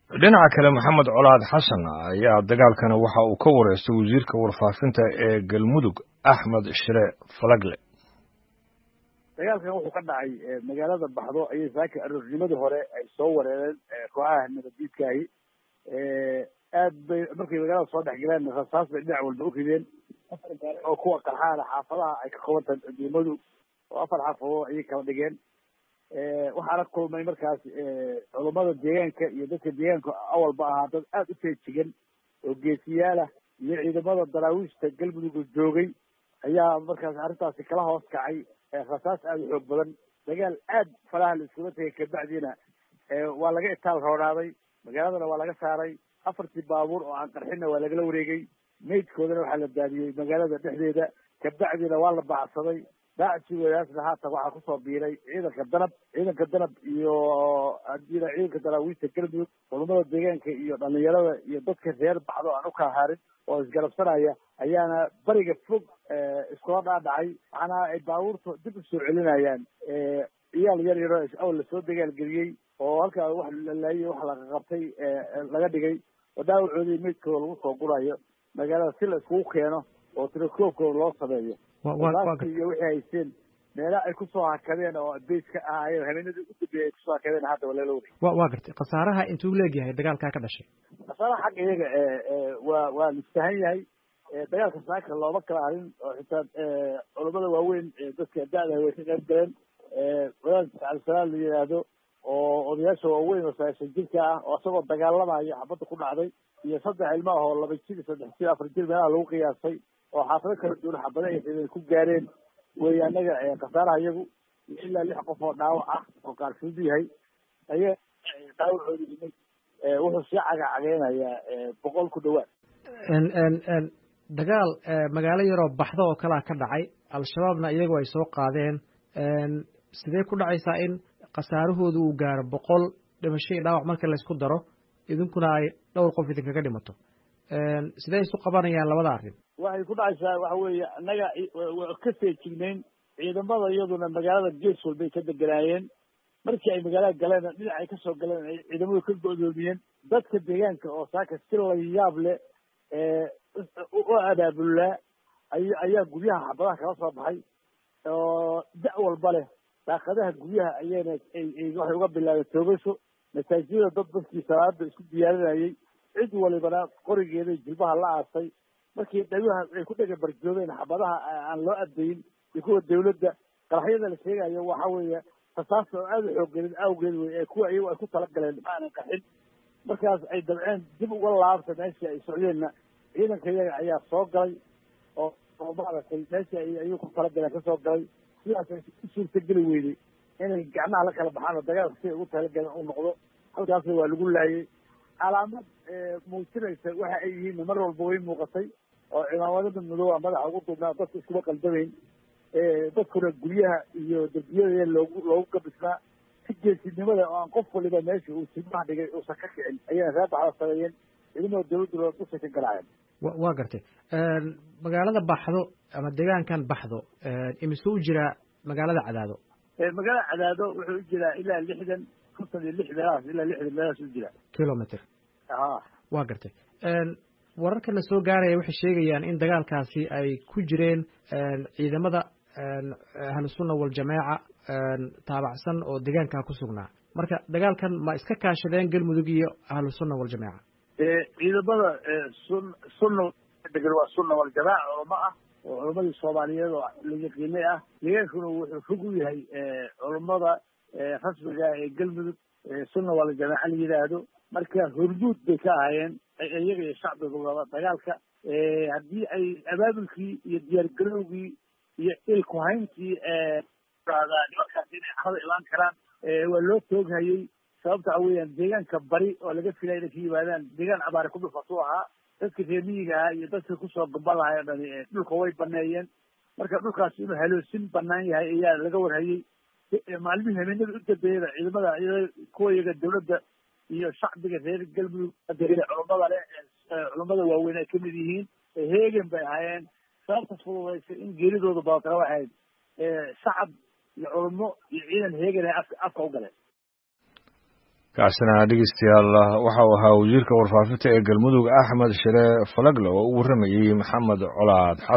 dhinaca kale maxamed colaad xasan ayaa dagaalkana waxa uu ka wareystay wasiirka warfaafinta ee galmudug axmed shire falagle dagaalkan wuxuu ka dhacay magaalada baxdo ayay saaka aroornimadii hore ay soo wareereen kooxaha nabadiidkaahi aad bay markay magaalada soo dhex galeen rasaas bay dhinac walba u rideen afar gaari oo kuwa qarxaana xaafadaha ay ka qabantahay ciidamadu oo afar xaafadood ayay kala dhigeen waxaana kulmay markaas culummada deegaanka iyo dadka deegaanka awalba ahaa dad aada u feejigan oo geesiyaalah iyo ciidamada daraawiishta galmudug joogay ayaa markaas arrintaasi kala hoos kacay rasaas aada u xoog badan dagaal aad falaha la iskula tegay kabacdiina waa laga itaal roonaaday magaaladana waa laga saaray afartii baabuur oo aan qarxinna waa lagala wareegay maydkoodana waxaa la daadiyey magaalada dhexdeeda kabacdiina waa la baacsaday daacsigodaasna haatan waxaa kusoo biiray ciidanka danab ciidanka danab iyo hadina ciidanka daraawiista galmudug culummada deegaanka iyo dhalinyarada iyo dadka reer baxdo aan ukala harin oo isgarabsanaya ayaana bariga fog iskula dhaadhacay macnaha ay baabuurta dib usoo celinayaan iyaal yar yaro awal lasoo dagaalgeliyey oo halkaa wax lalaayey wax laga qabtay laga dhigay oo dhaawacoodii meydkooda lagu soo gurayo magaalada si la iskugu keeno oo tirakoobkooda loo sameeyo iyo wixii haysteen meela ay kusoo hakadeen oo beys ka ahaayeen habeenadii u dambeeyay ay kusoo hakadeen hadda waa lala wareeg wa waa gartay khasaaraha intuu leegyahay dagaalkaa ka dhashay khasaaraha xagga iyaga waa waa listahan yahay dagaalka saaka looma kala harin oo xitaa culammada waaweyn dadka da-da way ka qayb galeen wadaad cabdisalaam la yihaahdo oo odayaasha waaweyn oo sagaashan jirka ah oo isagoo dagaalamayo xabadda ku dhacday iyo saddex ilmo ah oo laba jir saddex jir afar jir meelaha lagu qiyaasay oo xaafado kala duwan xabada ay xideen ku gaareen wey anaga khasaaraha iyagu ilaa lix qof oo dhaawac ah oo qaarfud yahay aya dhaawacooda yimid wuxuu sii cagacageynayaa boqol ku dhawaad dagaal magaalo yaroo baxdo oo kalea ka dhacay al-shabaabna iyagu ay soo qaadeen sidee ku dhacaysaa in khasaarahoodu uu gaaro boqol dhimasho iyo dhaawac marka laysku daro idinkuna ay dhowr qof idinkaga dhimato sidee isu qabanayaan labada arrin waxay ku dhacaysaa waxa weeye annaga waa ka feejignayn ciidamada iyaduna magaalada gees walbay ka deganaayeen markii ay magaalada galeen dhinac ay kasoo galeen ay ciidamadu ka go-doomiyeen dadka deegaanka oo saaka si la yaab leh u abaabulaa ay ayaa guryaha xabadaha kala soo baxay oo da' walba leh daaqadaha guryaha ayayna waxay uga bilaabeen toogasho masaajidada dad dadkii salaada isku diyaarinayay cid walibana qorigeeda jilbaha la aasay markii dhaguha ay ku dhega barjoobeen xabadaha aan loo addayin iyo kuwa dawladda qaraxyada la sheegayo waxa weeye rasaasta oo aada u xooggelin awgeed wey ee kuwa iyagu ay ku talagaleen maanan qaxin markaas ay dabceen dib uga laabta meeshii ay socdeenna ciidanka iyaga ayaa soo galay oo oo maaragtay meeshii ay ayuu ku talagaleen kasoo galay sidaas ay u suurtageli weyday inay gacmaha la kala baxaan oo dagaalka si ay ugu talagaleen u noqdo halkaasna waa lagu laayay calaamad muujinaysa waxa ay yihiin mar walba way muuqatay oo cimaamadada madooba madaxa ugu duubnaa dadka iskuma qaldamayn dadkuna guryaha iyo derbiyada loogu loogu gabisnaa si geesinimada oo aan qof waliba meesha uu simaha dhigay uusan ka kicin ayayna reer baxda sameeyeen ciidamada dawladdu loo dusay ka garaaceen waa gartay magaalada baxdo ama deegaankan baxdo imise u jiraa magaalada cadaado magaalada cadaado wuxuu u jiraa ilaa lixdan konton iyo lix meelahaas ilaa lixdan meelahaas u jiraa kilometer ha waa gartay wararkana soo gaaraya waxay sheegayaan in dagaalkaasi ay ku jireen ciidamada ahlusunna waljamaaca taabacsan oo deegaankaa ku sugnaa marka dagaalkan ma iska kaashadeen galmudug iyo ahlusunna waljamaaca ciidamada sun sunna degan waa sunna waljamaaca culamo ah oo culamadii soomaaliyeed oo la yaqiinay ah deegaankuna wuxuu fog u yahay culammada rasmiga ee galmudug sunna waljamaaca la yidhaahdo marka horduud bay ka ahaayeen iyaga iyo shacbigaba dagaalka haddii ay abaabulkii iyo diyaargarowgii iyo ilkuhayntii nimankaas inay carada imaan karaan waa loo tooghayey sababta waxa weeyaan deegaanka bari oo laga filaya inay ka yimaadaan deegaan abaare ku dhufatuu ahaa dadka reemiyiga ahaa iyo dadka kusoo gamba lahay o dhani dhulka way baneeyeen marka dhulkaas inuu haloosin banaan yahay ayaa laga warhayey maalmihii habeenada u dambeeyada ciidamada kuwa iyaga dawladda iyo shacbiga reer galmudug culummada leh culummada waaweyn ay kamid yihiin heegen bay ahaayeen sababtas fududaysa in geeridooda badatana waxay ahayd shacab iyo culummo iyo ciidan heegen ay afka afka u galeen kaasina dhegeystayaal waxa uu ahaa wasiirka warfaafinta ee galmudug axmed shire falagle oo u warramayey maxamed colaad xasan